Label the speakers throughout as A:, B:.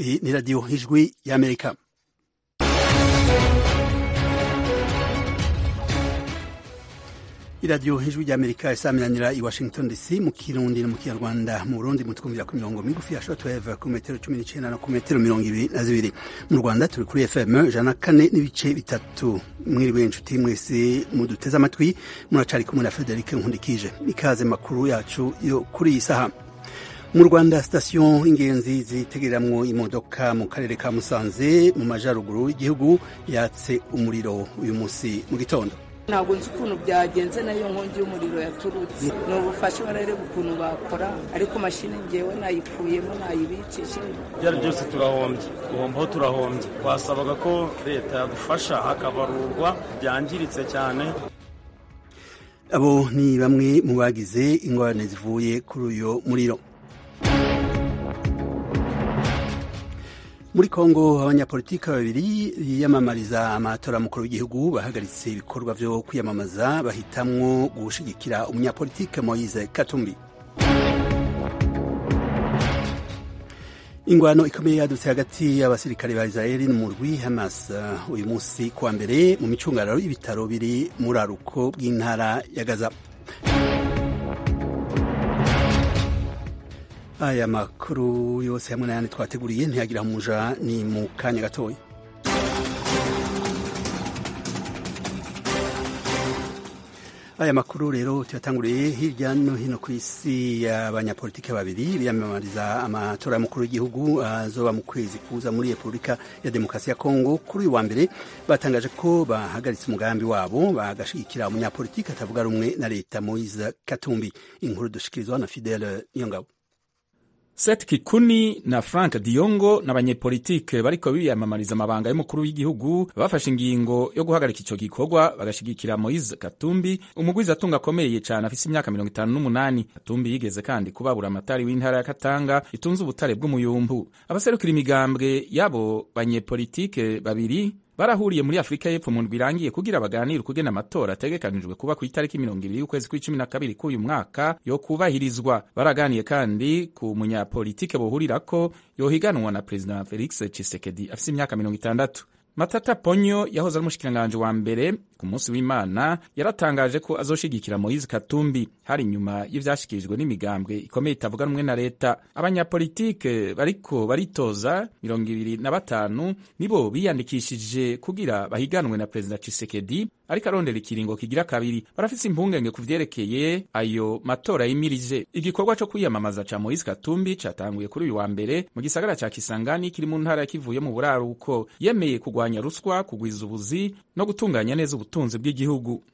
A: Iyi ni radiyo ijwi y'amerika iradiyo ijwi ry'amerika isaminanira i washington dc mu kirundi no mu kinyarwanda mu burundi mutwumvira ku mirongo migufi ya shortwave ku metero cumi n'icenda no ku metero mirongo ibiri na zibiri mu rwanda turi kuri fm ijana na kane n'ibice bitatu mwiriwe inshuti mwese muduteze amatwi muracari kumwe na frederic nkundikije ikaze makuru yacu yo kuri iyi saha mu rwanda sitasiyo ingenzi zitegereramwo imodoka mu karere ka musanze mu majaruguru y'igihugu yatse umuriro uyu munsi mu gitondo
B: ntabwo nzi ukuntu byagenze nayo nkongi y'umuriro yaturutse ni ubufasha barareba ukuntu bakora ariko mashini ngewe nayikuyemo nayibikije
C: byari byose turahombye guhombaho turahombye twasabaga ko leta yadufasha hakabarurwa byangiritse cyane
A: abo ni bamwe mu bagize ingorane zivuye kuri uyu muriro muri kongo abanyapolitiki babiri biyamamariza amatora mukuru w'igihugu bahagaritse ibikorwa vyo kwiyamamaza bahitamwo gushigikira umunyapolitike moise katumbi ingwano ikomeye yadutse hagati y'abasirikare ba israeli n'umurwi hamas uyu munsi kuwa mbere mu micungararo y'ibitaro biri muri aruko bw'intara ya gaza aya makuru yose hamwe n'ayandi twateguriye ntiyagira umuja ni mu kanya gatoya aya makuru rero tuyatanguriye hirya no hino ku isi y'abanyapolitiki babiri biyamamariza amatora y'umukuru w'igihugu azoba mu kwezi kuza muri repubulika ya demokarasi ya kongo kuri uyu wa mbere batangaje ko bahagaritse umugambi wabo bagashigikira umunyapolitiki atavuga rumwe na leta moise katumbi inkuru dushikirizwa na fidele niyongabo
D: Seth Kikuni na Frank Diongo n'abanyepolitike bariko biyamamariza amabanga y'umukuru w'igihugu bafashe ingingo yo guhagarika ico gikorwa bagashigikira Moise Katumbi umugwizatunga akomeye cane afise imyaka mirongo itanu n'umunani Katumbi yigeze kandi kubabura amatari w'intara ya Katanga itunze ubutare bw'umuyumbu abaserukira imigambwe y'abo banyepolitike babiri barahuriye muri afurika y'epfo mu ndwi irangiye kugira baganire ukugena amatora ategekanijwe kuba ku itariki mirongo ibiri y'ukwezi kw'icumi na kabiri k'uyu mwaka yo kubahirizwa baraganiye kandi ku munyapolitike bohurirako yohiganwa na perezida felix chisekedi afise imyaka mirongo itandatu matata ponyo yahoze ari umushikiranganji wa mbere ku munsi w'imana yaratangaje ko azoshigikira moise katumbi hari inyuma y'ivyashikirijwe n'imigambwe ikomeye itavuga rumwe na leta abanyapolitike bariko baritoza mirongo ibiri na batanu nibo biyandikishije kugira bahiganwe na perezida chisekedi ariko arondera ikiringo kigira kabiri barafise impungenge ku vyerekeye ayo matora yimirije igikorwa co kwiyamamaza ca moise katumbi catanguye kuri uyu wa mbere mu gisagara ca kisangani kiri mu ntara ya kivuye mu buraruko yemeye kugwanya ruswa kugwiza ubuzi no gutunganya neza ubutunzi bw'igihugu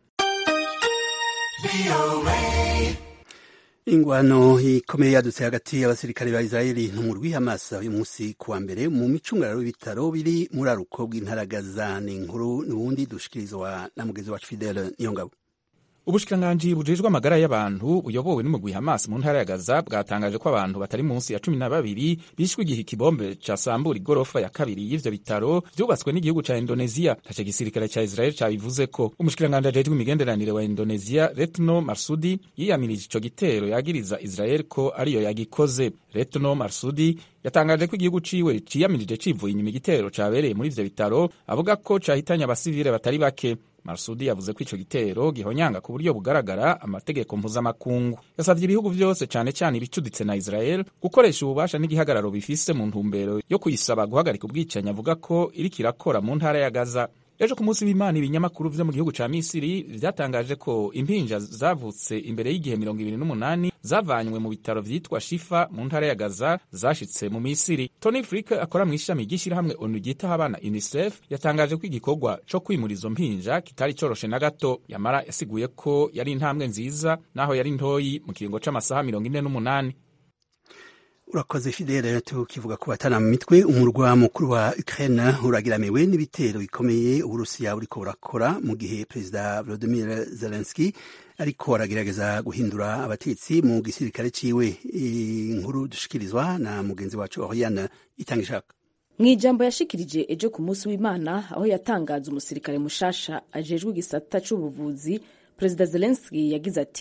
A: ingwano ikomeye yadutse hagati y'abasirikare ba israeli n'umurwi hamas uyu munsi kuwa mbere mu micungararo y'ibitaro biri muri aruko bw'intaragaza ni inkuru n'ubundi dushikirizwa na mugenzi wacu fidele niyongabo
D: ubushikiranganji bujejwe amagara y'abantu buyobowe n'umugwi hamas mu ntara ya gaza bwatangaje ko abantu batari munsi ya cumi na babiri bishwe igihe ikibombe casambura igorofa ya kabiri y'ivyo bitaro vyubatswe n'igihugu ca indoneziya ntaco gisirikare ca israel cabivuze ko umushikiranganji ajejwe imigenderanire wa indoneziya retno marsudi yiyamirije ico gitero yagiriza israel ko ariyo yagikoze retno marsudi yatangaje ko igihugu ciwe ciyamirije civuye inyuma igitero cabereye muri ivyo bitaro avuga ko cahitanye abasivile batari bake Marsudi yavuze ko ico gitero gihonyanga ku buryo bugaragara amategeko mpuzamakungu yasavye ibihugu vyose cane cane ibicuditse na Israel gukoresha ububasha n'igihagararo bifise mu ntumbero yo kuyisaba guhagarika ubwicanyi avuga ko iriko irakora mu ntara ya Gaza ejo ku munsi w'imana ibinyamakuru vyo mu gihugu ca misiri vyatangaje ko impinja zavutse imbere y'igihe mirongo ibiri n'umunani zavanywe mu bitaro vyitwa shifa mu ntara ya gaza zashitse mu misiri tony frik akora mu ishami ry'ishirahamwe onu ryitaho abana unicef yatangaje ko igikorwa co kwimura izo mpinja kitari coroshe na gato yamara yasiguye ko yari intambwe nziza naho yari ntoyi mu kiringo c'amasaha mirongo ine n'umunani
A: urakoze fidele tukivuga ku batana mu mitwe umurwa mukuru wa ukraine uragiramiwe n'ibitero bikomeye uburusiya buriko burakora mu gihe perezida volodimir zelenski ariko aragerageza guhindura abatetsi mu gisirikare ciwe inkuru dushikirizwa na mugenzi wacu oriane itanga ishaka
E: mu ijambo yashikirije ejo ku munsi w'imana aho yatangaza umusirikare mushasha ajejwe igisata c'ubuvuzi perezida zelenski yagize ati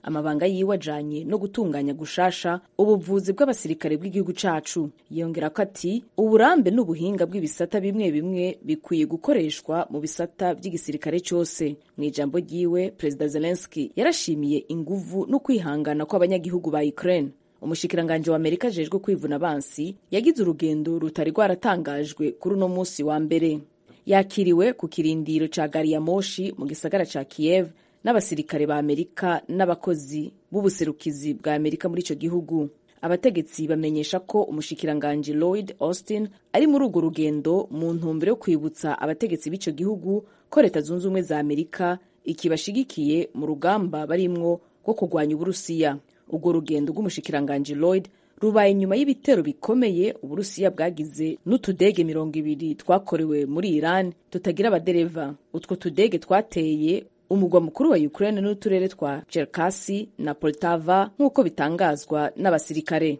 E: amabanga yiwe ajanye no gutunganya gushasha ubuvuzi bw'abasirikare bw'igihugu cacu yongera ko ati uburambe n'ubuhinga bw'ibisata bimwe bimwe bikwiye gukoreshwa mu bisata by'igisirikare cyose mu ijambo ryiwe perezida zelenski yarashimiye inguvu no kwihangana kw'abanyagihugu ba ukraine umushikiranganji wa amerika ajejwe kwivuna abansi yagize urugendo rutari rwaratangajwe kuri uno munsi wa mbere yakiriwe ku kirindiro ca gari ya moshi mu gisagara ca kiev n'abasirikare ba amerika n'abakozi b'ubuserukizi bwa amerika muri ico gihugu abategetsi bamenyesha ko umushikiranganji lloyd austin ari muri urwo rugendo mu ntumbero yo kwibutsa abategetsi b'ico gihugu ko leta zunze ubumwe za amerika ikibashigikiye mu rugamba barimwo rwo kurwanya uburusiya urwo rugendo rw'umushikiranganji lloyd rubaye nyuma y'ibitero bikomeye uburusiya bwagize n'utudege mirongo ibiri twakorewe muri iran tutagira abadereva utwo tudege twateye umugwa mukuru wa ukraine n'uturere twa cherkasi na poltava nk'uko bitangazwa n'abasirikare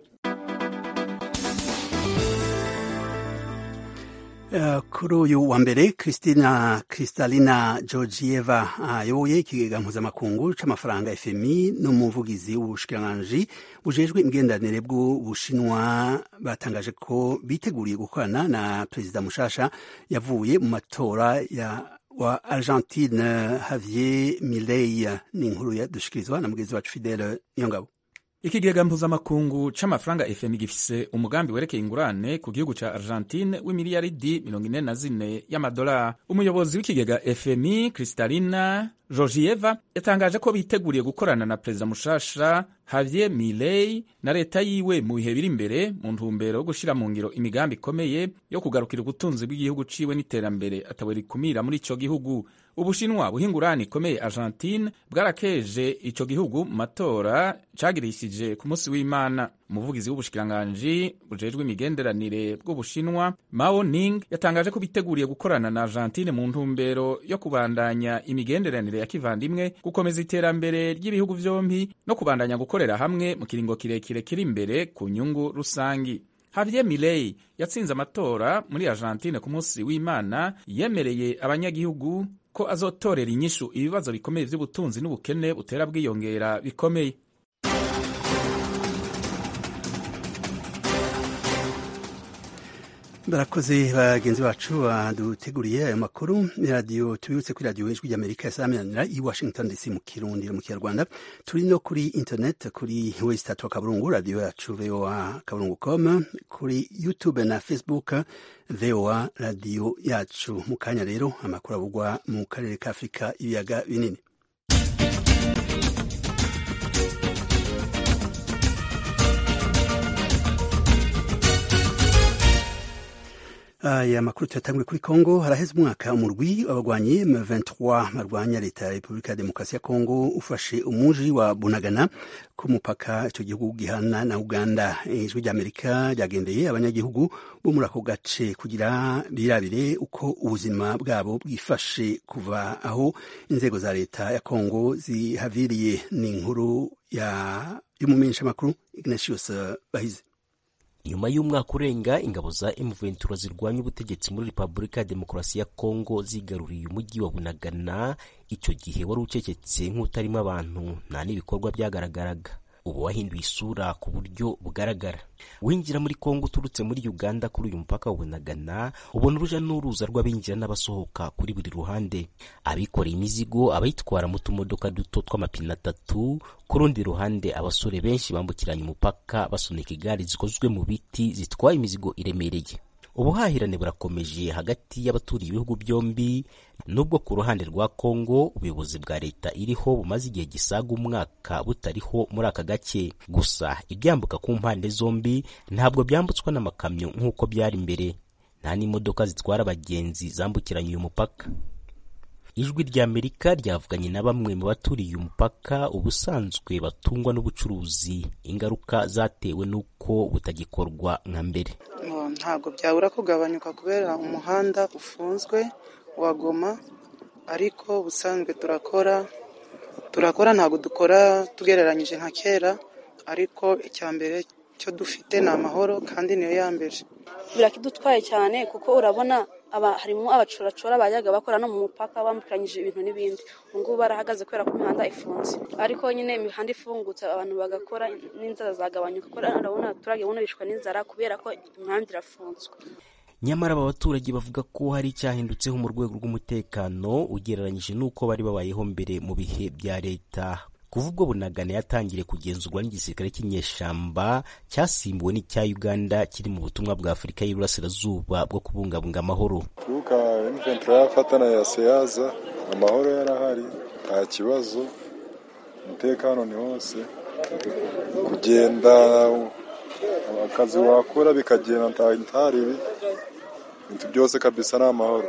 A: Uh, kuri uyu wa mbere Christina Kristalina Georgieva ayoboye uh, ikigega mpuzamakungu c'amafaranga FMI n'umuvugizi w'ubushikiranganji bujejwe imigenderanire bw'Ubushinwa batangaje ko biteguriye gukorana na perezida mushasha yavuye mu matora ya wa Argentine Javier Milei ni inkuru yadushikirizwa na mugenzi wacu Fidele Niyongabo
D: ikigega mpuzamakungu c'amafaranga fmi gifise umugambi werekeye ingurane ku gihugu ca argentine w'imiliyaridi mirongo ine na zine y'amadolari umuyobozi w'ikigega fmi kristalina georgieva yatangaje ko biteguriye gukorana na perezida mushasha javier milei na leta yiwe mu bihe biri imbere mu ntumbero yo gushira mu ngiro imigambi ikomeye yo kugarukira ubutunzi bw'igihugu ciwe n'iterambere atawe rikumira muri ico gihugu ubushinwa buha ingurane ikomeye argentine bwarakeje ico gihugu mu matora cagirishije ku munsi w'imana umuvugizi w'ubushikiranganji bujejwe imigenderanire bw'ubushinwa mao ning yatangaje ko biteguriye gukorana na argentine mu ntumbero yo kubandanya imigenderanire ya kivandimwe gukomeza iterambere ry'ibihugu vyompi no kubandanya gukorera hamwe mu kiringo kirekire kiri imbere ku nyungu rusangi Javier Milei yatsinze amatora muri Argentine ku munsi w'Imana yemereye abanyagihugu ko azotorera inyishu ibibazo bikomeye vy'ubutunzi n'ubukene butera bwiyongera bikomeye
A: barakoze bagenzi bacu baduteguriye ayo makuru radiyo tubibutse kuri radiyo ijwi ry'amerika yasaminanira i washington dc mu kirundi mu kinyarwanda turi no kuri internet kuri wesitatu akaburungu radiyo yacu voa kaburungu com kuri youtube na facebook voa radiyo yacu mu kanya rero amakuru avugwa mu karere ka afurika ibiyaga binini aya makuru tuyatangwe kuri Kongo haraheze umwaka umurwi w'abagwanyi M23 barwanya leta ya Repubulika ya Demokarasi ya Kongo ufashe umuji wa Bunagana ku mupaka ico gihugu gihana na Uganda ijwi ry'Amerika ryagendeye abanyagihugu bo muri ako gace kugira birabire uko ubuzima bwabo bwifashe kuva aho inzego za leta ya Kongo zihaviriye ni inkuru ya y'umumenyesha makuru Ignatius Bahizi
F: nyuma y'umwaka urenga ingabo za M23 zirwanya ubutegetsi muri Repubulika ya Demokarasi ya Kongo zigaruriye umujyi wa Bunagana icyo gihe wari ucecetse nk'utarimo abantu nta n'ibikorwa byagaragaraga ubu wahinduye isura ku buryo bugaragara winjira muri Kongo uturutse muri Uganda kuri uyu mupaka wa Bunagana ubona uruja n'uruza rw'abinjira n'abasohoka kuri buri ruhande abikoreye imizigo abayitwara mu tumodoka duto tw'amapine atatu ku rundi ruhande abasore benshi bambukiranya umupaka basunika igare zikozwe mu biti zitwaye imizigo iremereye ubuhahirane burakomeje hagati y'abaturiye ibihugu byombi nubwo ku ruhande rwa Kongo ubuyobozi bwa leta iriho bumaze igihe gisaga umwaka butariho muri aka gace gusa ibyambuka ku mpande zombi ntabwo byambutswa n'amakamyo nk'uko byari mbere nta n'imodoka zitwara abagenzi zambukiranya uyu mupaka ijwi ry'amerika ryavuganye na bamwe mu baturiye umupaka ubusanzwe batungwa n'ubucuruzi ingaruka zatewe n'uko butagikorwa nka mbere
G: ntabwo byabura kugabanyuka kubera umuhanda ufunzwe wa goma ariko ubusanzwe turakora turakora ntabwo dukora tugereranyije nka kera ariko icya mbere cyo dufite ni amahoro kandi niyo ya mbere
H: birakidutwaye cyane kuko urabona aba harimo abacoracora bajyaga bakora no mu mupaka bambukiranyije ibintu n'ibindi ubu ngubu barahagaze kubera ko imihanda ifunze ariko nyine imihanda ifungutse abantu bagakora n'inzara zagabanyuka kuko urabona abaturage buno bishwa n'inzara kubera ko imihanda irafunzwe
F: nyamara aba baturage bavuga ko hari icyahindutseho mu rwego rw'umutekano ugereranyije n'uko bari babayeho mbere mu bihe bya leta kuva ubwo bunagana yatangiriye kugenzurwa n'igisirikare cy'inyeshamba cyasimbuwe n'icya uganda kiri mu butumwa bwa afurika y'iburasirazuba bwo kubungabunga amahoro
I: kuruka imventura yafatana ya seyaza amahoro yarahari nta kibazo umutekano ni hose kugenda akazi wakora bikagenda ntaribi ibintu byose kabisa ni amahoro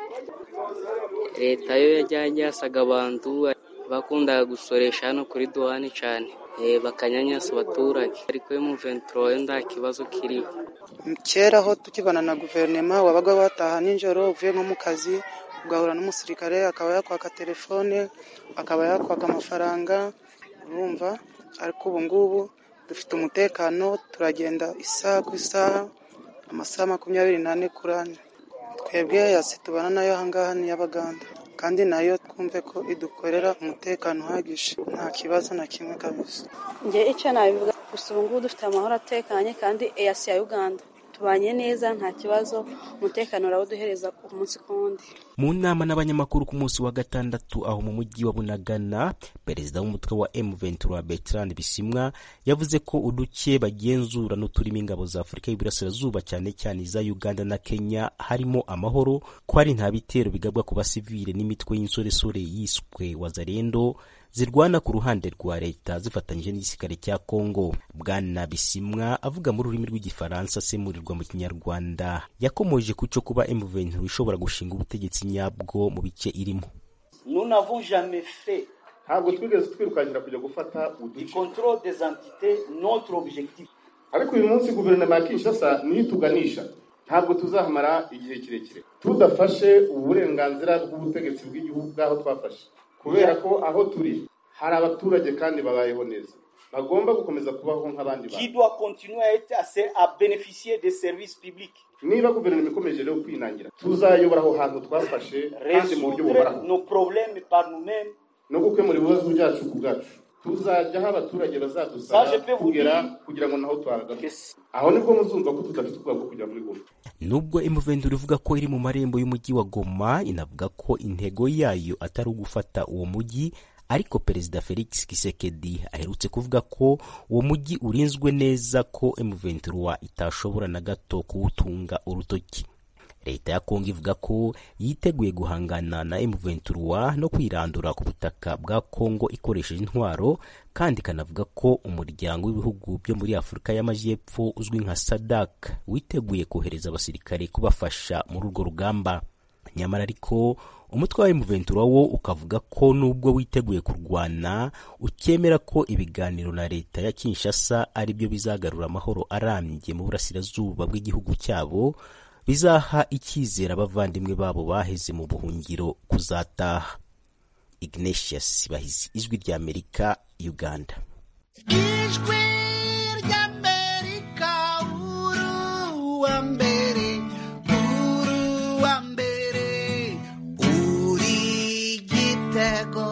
J: leta yo yajyanye yasaga abantu bakundaga gusoresha hano kuri duhani cyane bakanyanyasa abaturage ariko yo mu venturo yo nta kibazo kiriho
G: kera aho tukibana na guverinoma wabaga wataha nijoro uvuye nko mu kazi ugahura n'umusirikare akaba yakwaka telefone akaba yakwaka amafaranga urumva ariko ubu ngubu dufite umutekano turagenda isaha ku isaha amasaha makumyabiri n'ane kuri ane twebwe yasi tubana nayo ahangaha ni iy'abaganda kandi nayo twumve ko idukorera umutekano uhagije nta kibazo na kimwe kabisa
H: njye icyo nabivuga gusa ubu ngubu dufite amahoro atekanye kandi eyasi ya uganda tubanye neza nta kibazo umutekano urawuduhereza umunsi ku wundi
F: mu nama n'abanyamakuru ku munsi wa gatandatu aho mu mujyi wa bunagana perezida w'umutwe wa m23 bertrand bisimwa yavuze ko uduke bagenzura n'uturimo ingabo za afurika y'iburasirazuba cyane cyane iza uganda na kenya harimo amahoro ko hari nta bitero bigabwa ku basivile n'imitwe y'insoresore yiswe wazarendo zirwana ku ruhande rwa leta zifatanyije n'igisirikare cya Kongo. Bwana Bisimwa avuga mu rurimi rw'igifaransa asemurirwa mu kinyarwanda yakomoje ku cyo kuba M23 ishobora gushinga ubutegetsi nyabwo mu bice irimo.
K: Nous n'avons jamais fait
L: ntabwo twigeze twirukankira kujya gufata
K: du contrôle des entités notre objectif
L: ariko uyu munsi guverinoma ya kinshasa niyo ituganisha ntabwo tuzahamara igihe kirekire tudafashe uburenganzira bw'ubutegetsi bw'igihugu bw'aho twafashe kubera ko aho turi hari abaturage kandi babayeho neza bagomba gukomeza kubaho nk'abandi
K: qui doit continuer à être à bénéficier des services publics
L: niba guverinoma ikomeje rero kwinangira tuzayobora aho hantu twafashe kandi mu buryo buhoraho
K: nos problèmes par nous-mêmes
L: no gukemura ibibazo byacu ku bwacu tuzajya aho abaturage bazadusaba kugera kugira ngo naho tuhagaruke aho nibwo muzumva ko tudafite ubwoba bwo kujya muri goma
F: nubwo M23 ivuga ko iri mu marembo y'umujyi wa Goma inavuga ko intego yayo atari ugufata uwo mujyi ariko perezida Felix Tshisekedi aherutse kuvuga ko uwo mujyi urinzwe neza ko M23 itashobora na gato kuwutunga urutoki leta ya kongo ivuga ko yiteguye guhangana na M23 no kwirandura ku butaka bwa kongo ikoresheje intwaro kandi ikanavuga ko umuryango w'ibihugu byo muri afurika y'amajyepfo uzwi nka sadak witeguye kohereza abasirikare kubafasha muri urwo rugamba nyamara ariko umutwe wa M23 wo ukavuga ko nubwo witeguye kurwana ukemera ko ibiganiro na leta ya Kinshasa ari byo bizagarura amahoro arambye mu burasirazuba bw'igihugu cyabo bizaha icyizere abavandimwe babo baheze mu buhungiro kuzataha ignatius bahizi ijwi ry'amerika uganda
M: ijwi ry'amerika uruwa mbere uruwa mbere uri gitego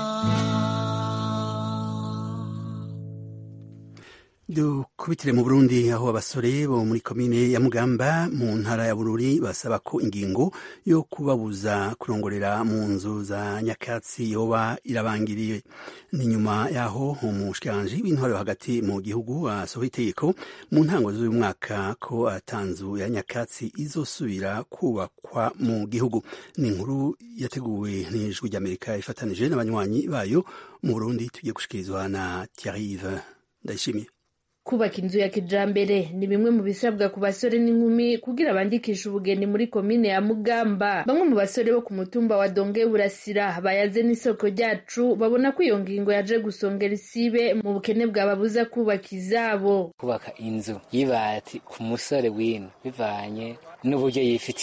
A: dukubitire mu burundi aho abasore bo muri komine ya mugamba mu ntara ya bururi basaba ko ingingo yo kubabuza kurongorera mu nzu za nyakatsi yoba irabangiriye ni nyuma yaho umushikiranganji w'intwaro hagati mu gihugu asohoye itegeko mu ntango z'uyu mwaka ko atanzu ya nyakatsi izosubira kubakwa mu gihugu ni inkuru yateguwe n'ijwi ry'amerika ifatanije n'abanywanyi bayo mu burundi tugiye gushikirizwa na Thierry ndayishimiye
N: kubaka inzu ya kijambere ni bimwe mu bisabwa ku basore n'inkumi kugira bandikishe ubugeni muri komine ya mugamba bamwe mu basore bo ku mutumba wa donge burasira bayaze n'isoko ryacu babona ko iyo ngingo yaje gusongera isibe mu bukene bwababuza kubaka izabo
O: kubaka inzu y'ibati ku musore w'ino bivanye n'uburyo yifitiye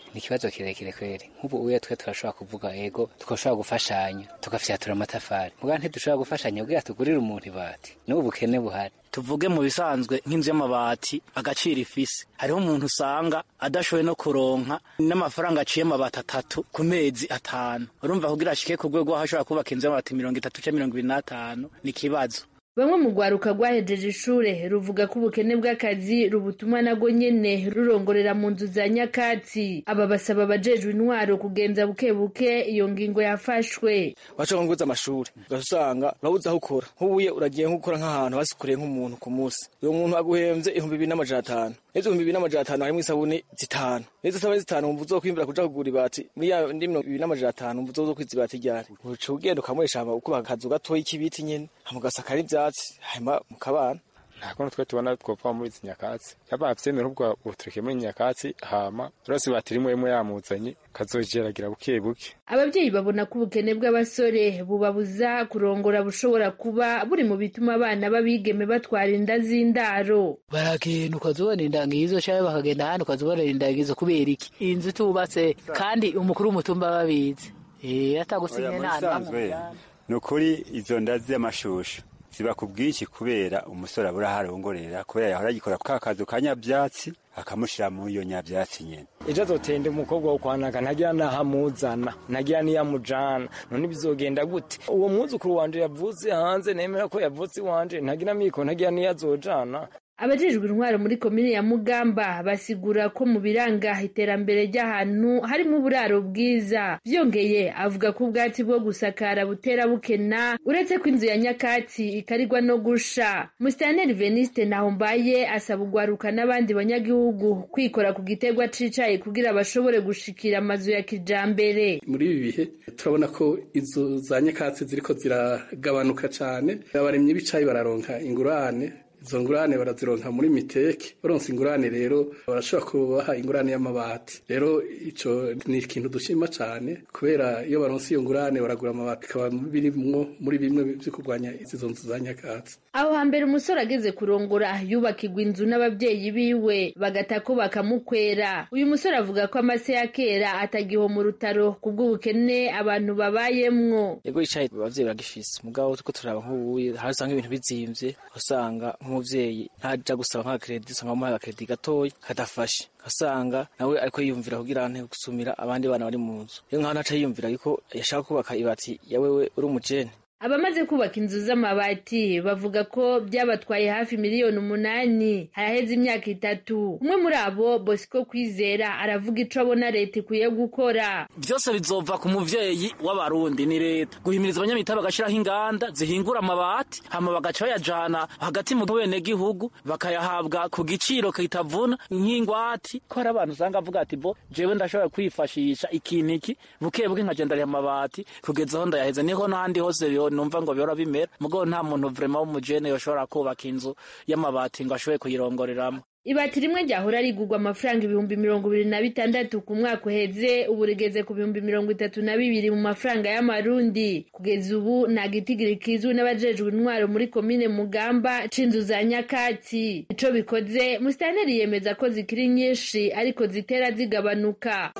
O: ni ikibazo kirekire kweri nk'ubu uye twe turashobora kuvuga ego tugashobora gufashanya tugafyatura amatafari muga ntidushobora gufashanya kugira tugurire umuntu ibati n'ubu bukene buhari
P: tuvuge mu bisanzwe nk'inzu y'amabati agaciro ifise hariho umuntu usanga adashoboye no kuronka n'amafaranga aciye amabati atatu ku mezi atanu urumva kugira ashike ku rwego aho ashobora kubaka inzu y'amabati mirongo itatu canke mirongo ibiri n'atanu ni ikibazo
N: bamwe mu rwaruka rwahejeje ishure ruvuga ko ubukene bw'akazi rubutuma nago nyene rurongorera mu nzu za nyakatsi aba basaba abajejwe intwaro kugenza buke buke iyo ngingo yafashwe
P: washobora nguza amashuri ugasanga urabuze aho ukora nk'ubuye uragiye nk'ukora nk'ahantu basikoreye nk'umuntu ku munsi uyo muntu aguhemvye ibihumbi bibiri n'amajana atanu n'izo ibihumbi bibiri n'amajana atanu harimwo isabuni zitanu n'izo sabuni zitanu wumva uzokwimbura kuja kugura ibati muri ya ndi mirongo ibiri n'amajana atanu wumva uzokwiza ibati ryari uca ugenda ukamuresha hama ukubaka akazu gatoyi k'ibiti nyene hama ugasakara ivyatsi hanyuma mukabana
Q: nta kuntu twe tubona twopfa muri izi nyakatsi yaba avyemera ubwo utureke muri nyakatsi hama rose batirimwe imwe yamuzanye kazogeragira buke buke
N: ababyeyi babona ko ubukene bw'abasore bubabuza kurongora bushobora kuba buri mu bituma abana b'abigeme batwara inda z'indaro
R: baragenda ukazibona indangizo cyangwa bakagenda ahandi ukazibona indangizo kubera iki inzu tubatse kandi umukuru w'umutumba babizi atagusinye nta
S: ni ukuri izo nda z'amashusho ziba ku bwinshi kubera umusore abura aho arongorera kubera yahora agikora ka kazu ka nyabyatsi akamushyira muri iyo nyabyatsi nyine
C: ejo azotenda umukobwa wo kwanaga ntagira n'aho amuzana ntagira n'iyo amujana none bizogenda gute uwo mwuzukuru wanje yavutse hanze nemera ko yavutse iwanje ntagira miko ntagira n'iyo azojana
N: abajejwe intwaro muri komine ya mugamba basigura ko mu biranga iterambere ry'ahantu harimo uburaro bwiza byongeye avuga ko ubwatsi bwo gusakara butera bukena uretse ko inzu ya nyakatsi ikarigwa no gusha musitaneri veniste nahombaye asaba ugwaruka n'abandi banyagihugu kwikora ku gitegwa cicaye kugira bashobore gushikira amazu ya kijambere
T: muri ibi bihe turabona ko inzu za nyakatsi ziriko ziragabanuka cane abaremyi b'icayi bararonka ingurane izo ngurane barazironka muri miteke baronse ingurane rero barashobora kubaha ingurane y'amabati rero ico ni ikintu dushima cane kubera iyo baronse iyo ngurane baragura amabati bikaba birimwo muri bimwe vyo kurwanya izo nzu za nyakatsi
N: aho hambere umusore ageze kurongora yubakirwa inzu n'ababyeyi biwe bagata ko bakamukwera uyu musore avuga ko amase ya kera atagiho mu rutaro kubw'ubukene abantu babayemwo
P: yego icayi abavyeyi baragifise mugabo tuko turaba nk'ubuye hari usanga ibintu bizimvye usanga nk'umuvyeyi ntaja gusaba nka kredi usanga bamuhaye agakredi gatoya kadafashe asanga nawe ariko yiyumvira kugira nte gusumira abandi bana bari mu nzu rero nkaho ntaca yiyumvira yuko yashaka kubaka ibati ya wewe uri umujene
N: abamaze kubaka inzu z'amabati bavuga ko byabatwaye hafi miliyoni umunani haraheze imyaka itatu umwe muri abo bosco kwizera aravuga ico abona leta ikwiye gukora
P: byose bizova ku muvyeyi w'abarundi ni leta guhimiriza abanyamita bagashiraho inganda zihingura amabati hama bagaca bayajana hagati mu benegihugu bakayahabwa ku giciro kitavuna nk'ingwati ko hari abantu usanga avuga ati bo jewe ndashobora kwifashisha ikintu iki buke buke nkagenda ariha amabati kugeza aho ndayaheza niho n'ahandi hose numva ngo bihora bimera mugabo nta muntu vrema w'umujene yoshobora kubaka inzu y'amabati ngo ashobore kuyirongoreramo
N: ibati rimwe ryahora rigurwa amafaranga ibihumbi mirongo ibiri na bitandatu ku mwaka uheze ubu rigeze ku bihumbi mirongo itatu na bibiri mu mafaranga y'amarundi kugeza ubu nta gitigiri kizwi n'abajejwe intwaro muri komine mugamba c'inzu za nyakatsi ico bikoze musitaneri yemeza ko zikiri nyinshi ariko zitera zigabanuka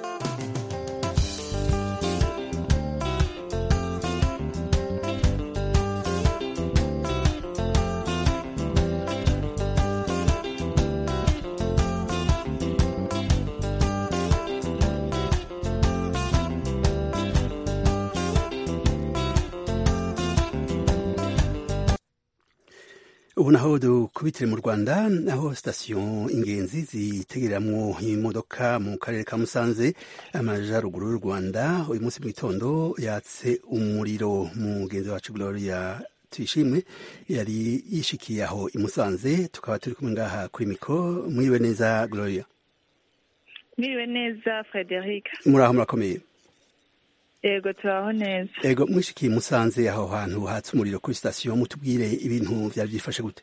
A: ubu naho dukubitire mu rwanda aho sitasiyo ingenzi zitegereramwo imodoka mu karere ka musanze amajyaruguru y'u rwanda uyu munsi mu gitondo yatse umuriro mugenzi wacu gloria tuyishimwe yari yishikiye aho i musanze tukaba turi kumwe ngaha kuri mikoro mwiriwe neza gloria
U: mwiriwe neza frederic
A: muri aho murakomeye
U: yego turaho neza
A: yego mwishikiye musanze aho hantu hatse umuriro kuri sitasiyo mutubwire ibintu byari byifashe gute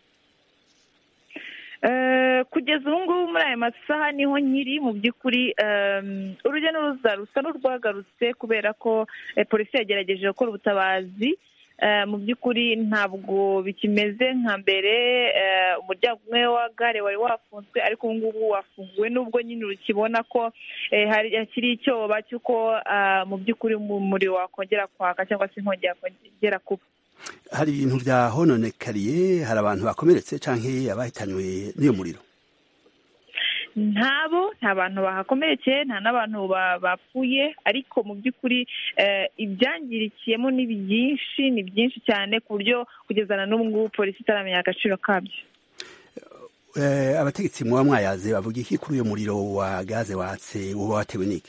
U: kugeza ubu ngubu muri aya masaha niho nkiri mu by'ukuri urujya n'uruza rusa n'urwagarutse kubera ko polisi yagerageje gukora ubutabazi eh, mu by'ukuri ntabwo bikimeze nka mbere eh, umuryango umwe wa gare wari wafunzwe ariko ubu ngubu wafunguwe nubwo nyine ukibona ko eh, hari hakiri icyoba cy'uko ah, mu by'ukuri umuriro wakongera kwaka cyangwa se inkongi yakongera kuba
A: hari ibintu byahononekariye hari abantu bakomeretse canke abahitanywe n'iyo muriro
U: ntabo nta bantu bahakomerekeye nta n'abantu ba- bapfuye ariko mu by'ukuri eh, ibyangirikiyemo ni byinshi ni byinshi cyane ku buryo kugeza na n'ubu ngubu polisi itaramenya agaciro kabyo
A: Eh, abategetsi muba mwayaze bavuga iki kuri uyo muriro wa gaze watse uba watewe n'iki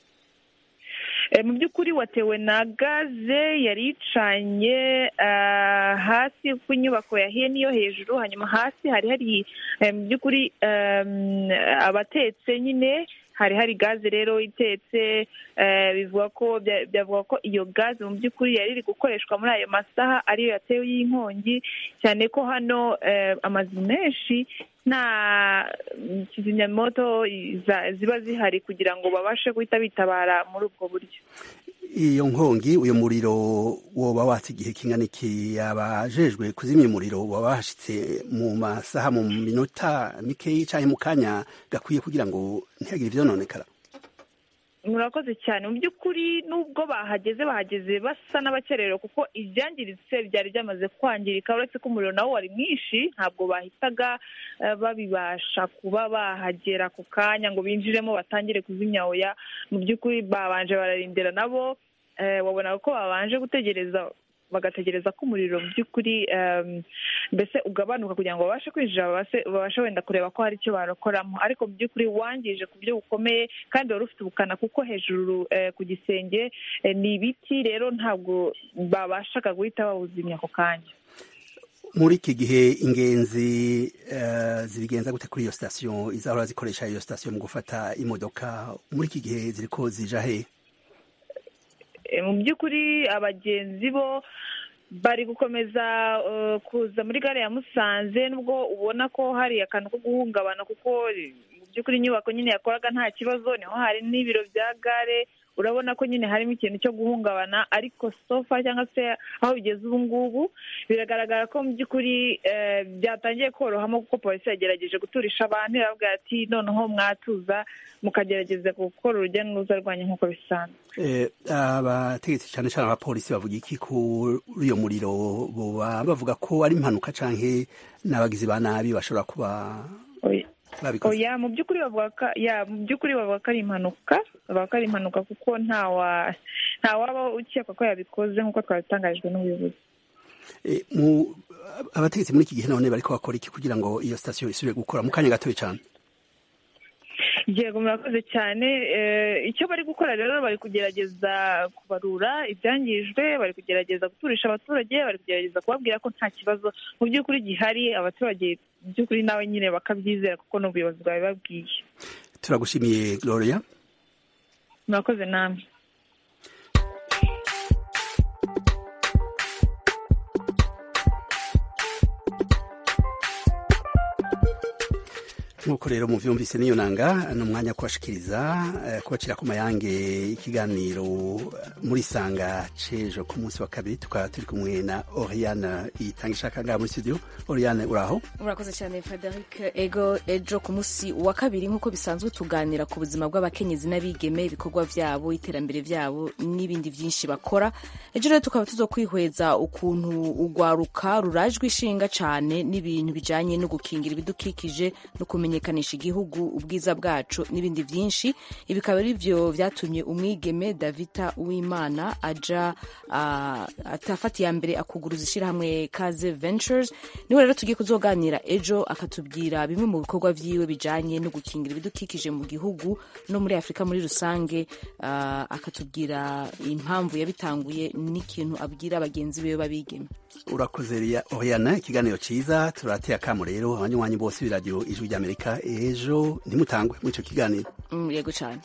U: Eh, mu by'ukuri watewe na gaze yari icanye ah, hasi ku nyubako yahiye n'iyo hejuru hanyuma hasi hari hari eh, mu by'ukuri em, abatetse nyine hari hari gaze rero itetse eh, bivuga ko bya- byavuga ko iyo gaze mu by'ukuri yari iri gukoreshwa muri ayo masaha ariyo yatewe y'inkongi cyane ko hano eh, amazu menshi nta mm, kizimyamoto za- ziba zihari kugira ngo babashe guhita bitabara muri ubwo buryo
A: iyo nkongi uyo muriro woba watse igihe kingana iki abajejwe kuzimya umuriro waba wahashitse mu masaha mu minota mikeyi canke mu kanya gakwiye kugira ngo ntihagire ivyononekara
U: murakoze cyane mu by'ukuri nubwo bahageze bahageze basa n'abakererewe kuko ibyangiritse byari byamaze kwangirika uretse ko umuriro nawo wari mwinshi ntabwo bahitaga eh, babibasha kuba bahagera ku kanya ngo binjiremo batangire kuzimya oya mu by'ukuri babanje bararindira nabo eh, wabona ko babanje gutegereza bagategereza ko umuriro mu by'ukuri em, mbese ugabanuka kugira ngo babashe kwinjira babashe babashe wenda kureba ko hari icyo barokoramo ariko mu by'ukuri wangije ku buryo bukomeye kandi wari ufite ubukana kuko hejuru eh, ku gisenge eh, ni ibiti rero ntabwo babashaga guhita bawuzimya ako kanya
A: muri iki gihe ingenzi eh, zibigenza gute kuri iyo sitasiyo izahora zikoresha iyo sitasiyo mu gufata imodoka muri iki gihe ziriko zija he
U: Eh, mu by'ukuri abagenzi bo bari gukomeza eh, kuza muri gare ya musanze nubwo ubona ko hari akantu ko guhungabana kuko eh, mu by'ukuri inyubako nyine yakoraga nta kibazo niho hari n'ibiro bya gare urabona ko nyine harimo ikintu cyo guhungabana ariko sofa cyangwa se aho bigeze ubu ngubu biragaragara ko mu by'ukuri eh, byatangiye korohamo kuko polisi yagerageje guturisha abantu irababwira ati noneho mwatuza mukagerageza gukora urujya n'uruza rwanyu nk'uko bisanzwe
A: Eh, abategetsi cyane cyane abapolisi bavuga iki kuri uyo muriro boba bavuga ko ari impanuka canke n'abagizi ba nabi bashobora kuba babikoze
U: oya mu by'ukuri bavuga ko ya mu by'ukuri bavuga ko ari impanuka bavuga ko ari impanuka kuko ntawa ntawaba ukekwa ko yabikoze nk'uko twabitangarijwe n'ubuyobozi
A: Eh, mu abategetsi muri iki gihe none bariko bakora iki kugira ngo iyo sitasiyo isubire gukora mu kanya gatoya cyane
U: yego murakoze cyane Eh, icyo bari gukora rero bari kugerageza kubarura ibyangijwe bari kugerageza guturisha abaturage bari kugerageza kubabwira ko nta kibazo mu by'ukuri gihari abaturage mu by'ukuri nawe nyine bakabyizera kuko n'ubuyobozi bwabibabwiye
A: turagushimiye gloria
U: murakoze namwe
A: nk'uko rero muvyumvise niyo nanga ni umwanya wo kubashikiriza eh, kubacira ku mayange ikiganiro muri sanga cejo ku munsi wa kabiri tukaba turi kumwe na oriane itanga ishaka ngaha muri studio oriane uraho
E: urakoze cyane frederic ego ejo ku munsi wa kabiri nk'uko bisanzwe tuganira ku buzima bw'abakenyezi n'abigeme ibikorwa byabo iterambere byabo n'ibindi byinshi bakora ejo rero tukaba tuzo kwihweza ukuntu urwaruka rurajwe ishinga cyane n'ibintu bijanye no gukingira ibidukikije no kumenyekanisha igihugu ubwiza bwacu n'ibindi byinshi ibi bikaba ari byo byatumye umwigeme davita uwimana aja uh, atafata iya mbere akuguruza ishyirahamwe kaze ventures niwe rero tugiye kuzoganira ejo akatubwira bimwe mu bikorwa vyiwe bijanye no gukingira ibidukikije mu gihugu no muri afurika muri rusange uh, akatubwira impamvu yabitanguye n'ikintu abwira bagenzi biwe babigeme
A: urakoze Ria- oriane ikiganiro ciza turateye akamo rero abanywanyi bose b'iradiyo ijwi ry'amerika ejo ntimutangwe muri ico kiganiro
E: mm, yego cyane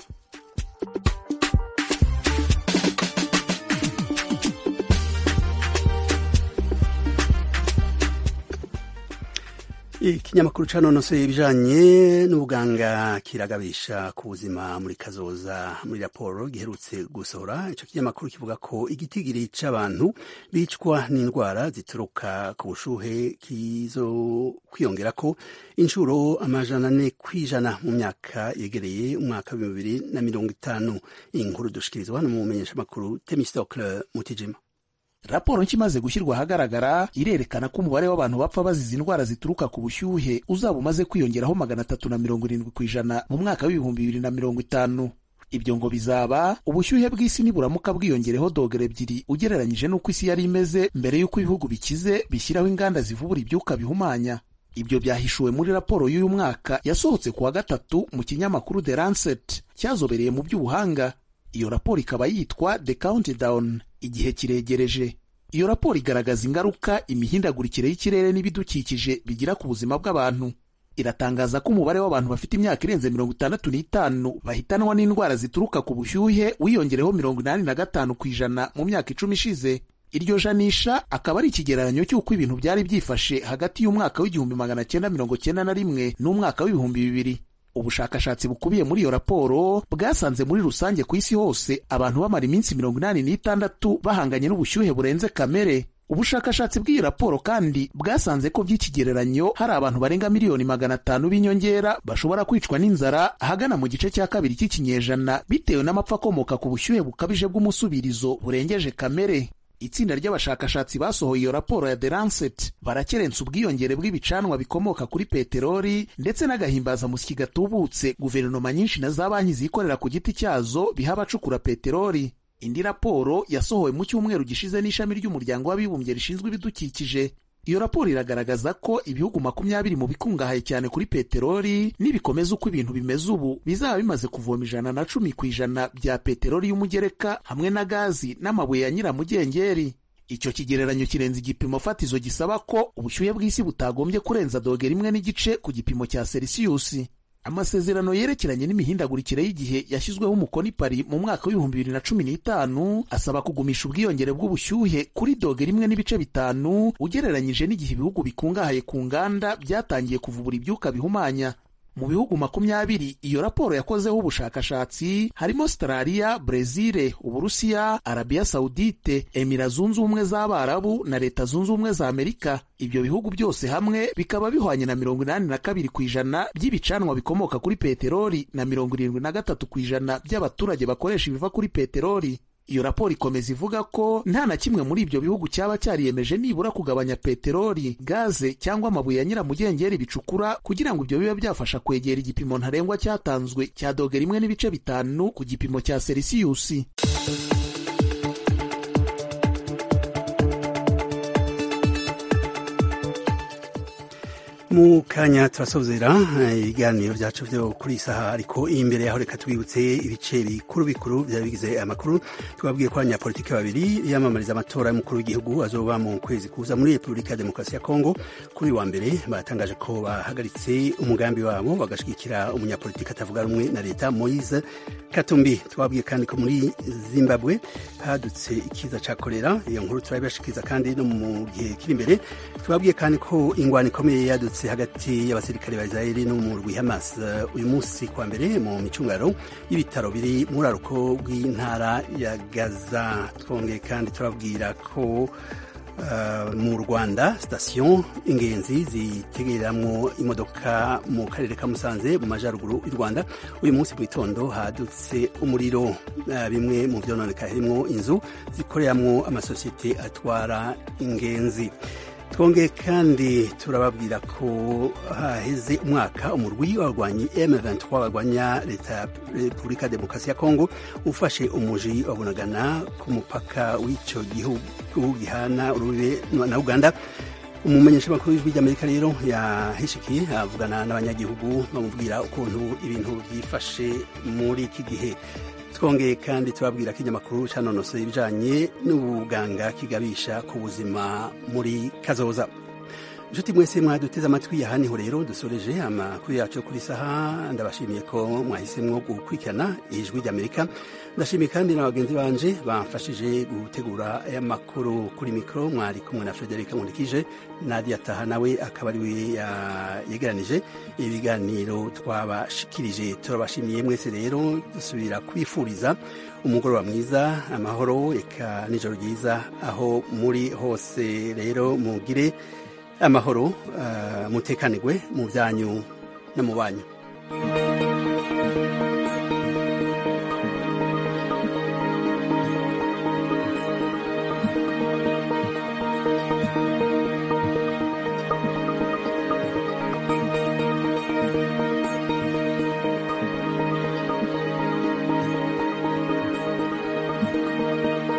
A: ikinyamakuru canonosoye ibijanye n'ubuganga kiragabisha ku buzima muri kazoza muri raporo giherutse gusohora ico kinyamakuru kivuga ko igitigiri c'abantu bicwa n'indwara zituruka ku bushuhe kizo kwiyongera ko inshuro amajana ane kw'ijana mu myaka yegereye umwaka w'ibihumbi bibiri na mirongo itanu inkuru dushikirizwa no mu menyeshamakuru temistocle mutijima
B: raporo nshya imaze gushyirwa ahagaragara irerekana ko umubare w'abantu bapfa bazize indwara zituruka ku bushyuhe uzaba umaze kwiyongeraho magana atatu na mirongo irindwi ku ijana mu mwaka w'ibihumbi bibiri na mirongo itanu ibyo ngo bizaba ubushyuhe bw'isi niburamuka bwiyongereho dogere ebyiri ugereranyije n'uko isi yari imeze mbere y'uko ibihugu bikize bishyiraho inganda zivubura ibyuka bihumanya ibyo byahishuwe muri raporo y'uyu mwaka yasohotse ku wa gatatu mu kinyamakuru The Lancet cyazobereye mu by'ubuhanga iyo raporo ikaba yitwa The Countdown igihe kiregereje iyo raporo igaragaza ingaruka imihindagurikire y'ikirere n'ibidukikije bigira ku buzima bw'abantu iratangaza ko umubare w'abantu bafite imyaka irenze mirongo itandatu n'itanu bahitanwa n'indwara zituruka ku bushyuhe wiyongereho mirongo inani na gatanu ku ijana mu myaka icumi ishize iryo janisha akaba ari ikigereranyo cy'uko ibintu byari byifashe hagati y'umwaka w'igihumbi magana cyenda mirongo cyenda na rimwe n'umwaka w'ibihumbi bibiri ubushakashatsi bukubiye muri iyo raporo bwasanze muri rusange ku isi hose abantu bamara iminsi mirongo inani n'itandatu bahanganye n'ubushyuhe burenze kamere ubushakashatsi bw'iyi raporo kandi bwasanze ko by'ikigereranyo hari abantu barenga miliyoni magana atanu b'inyongera bashobora kwicwa n'inzara ahagana mu gice cya kabiri cy'ikinyejana bitewe n'amapfa akomoka ku bushyuhe bukabije bw'umusubirizo burengeje kamere itsinda ry'abashakashatsi basohoye iyo raporo ya The Lancet barakerensa ubwiyongere bw'ibicanwa bikomoka kuri peteroli ndetse n'agahimbazamusyi gatubutse guverinoma nyinshi na za banki zikorera ku giti cyazo biha abacukura peteroli indi raporo yasohowe mu cyumweru gishize n'ishami ry'umuryango w'abibumbye rishinzwe ibidukikije iyo raporo iragaragaza ko ibihugu makumyabiri mu bikungahaye cyane kuri peteroli nibikomeza uko ibintu bimeze ubu bizaba bimaze kuvoma ijana na cumi ku ijana bya peteroli y'umugereka hamwe na gazi n'amabuye ya nyiramugengeri icyo kigereranyo kirenze igipimo fatizo gisaba ko ubushyuhe bw'isi butagombye kurenza dogera imwe n'igice ku gipimo cya selisiyusi amasezerano yerekeranye n'imihindagurikire y'igihe yashyizweho umukono i Paris mu mwaka w'ibihumbi bibiri na cumi n'itanu asaba kugumisha ubwiyongere bw'ubushyuhe kuri dogera imwe n'ibice bitanu ugereranyije n'igihe ibihugu bikungahaye ku nganda byatangiye kuvubura ibyuka bihumanya mu bihugu makumyabiri iyo raporo yakozeho ubushakashatsi harimo Australia, Brezil, Uburusiya, Arabia Saudite, Emira zunze ubumwe z'Abarabu na Leta zunze ubumwe za Amerika. Ibyo bihugu byose hamwe bikaba bihwanye na mirongo inani na kabiri ku ijana by'ibicanwa bikomoka kuri peteroli na mirongo irindwi na gatatu ku ijana by'abaturage bakoresha ibiva kuri peteroli. iyo raporo ikomeza ivuga ko nta na kimwe muri ibyo bihugu cyaba cyariyemeje nibura kugabanya peteroli gaze cyangwa amabuye ya nyiramugengeri bicukura kugira ngo ibyo bibe byafasha kwegera igipimo ntarengwa cyatanzwe cya dogera imwe n'ibice bitanu ku gipimo cya selisiyusi
A: mu kanya turasozera ibiganiro byacu byo kuri iyi saha ariko imbere yaho reka twibutse ibice bikuru bikuru byari bigize aya makuru twabwiye ko abanyapolitiki babiri biyamamariza amatora y'umukuru w'igihugu azoba mu kwezi kuza muri repubulika ya demokarasi ya kongo kuri wa mbere batangaje ko bahagaritse umugambi wabo bagashigikira umunyapolitiki atavuga rumwe na leta moise katumbi twabwiye kandi ko muri zimbabwe hadutse ikiza cya korera iyo nkuru turabibashikiriza kandi no mu gihe kiri imbere twabwiye kandi ko ingwano ikomeye yadutse hagati y'abasirikare ba Israeli n'umurwi Hamas uyu munsi kwa mbere mu micungaro y'ibitaro biri muri aruko bw'intara ya Gaza twongeye kandi turabwira ko Uh, mu Rwanda sitasiyo ingenzi zitegereramwo imodoka mu karere ka Musanze mu majyaruguru y'u Rwanda uyu munsi mu gitondo hadutse umuriro uh, bimwe mu byononeka harimo inzu zikoreramwo amasosiyete atwara ingenzi twongeye kandi turababwira ko haheze umwaka umurwi w'abarwanyi M23 barwanya leta ya Repubulika Demokarasi ya Kongo ufashe umuji wa Bunagana ku mupaka w'icyo gihugu gihana urubibe na Uganda umumenyeshamakuru w'ijwi ry'Amerika rero yahishikiye avugana n'abanyagihugu bamubwira ukuntu ibintu byifashe muri iki gihe twongeye kandi turabwira ko ikinyamakuru canonosoye ibijanye n'ubuganga kigabisha ku buzima muri kazoza inshuti mwese mwaduteze amatwi aha niho rero dusoreje amakuru yacu kuri saha ndabashimiye ko mwahisemwo gukurikirana ijwi ry'amerika ndashimiye kandi na bagenzi banje bamfashije gutegura aya makuru kuri mikoro mwari kumwe na frederic nkurikije nadia taha nawe akaba ari we yegeranije ibiganiro twabashikirije turabashimiye mwese rero dusubira kwifuriza umugoroba mwiza amahoro eka nijoro ryiza aho muri hose rero mugire amahoro mutekanirwe mu byanyu no mu banyu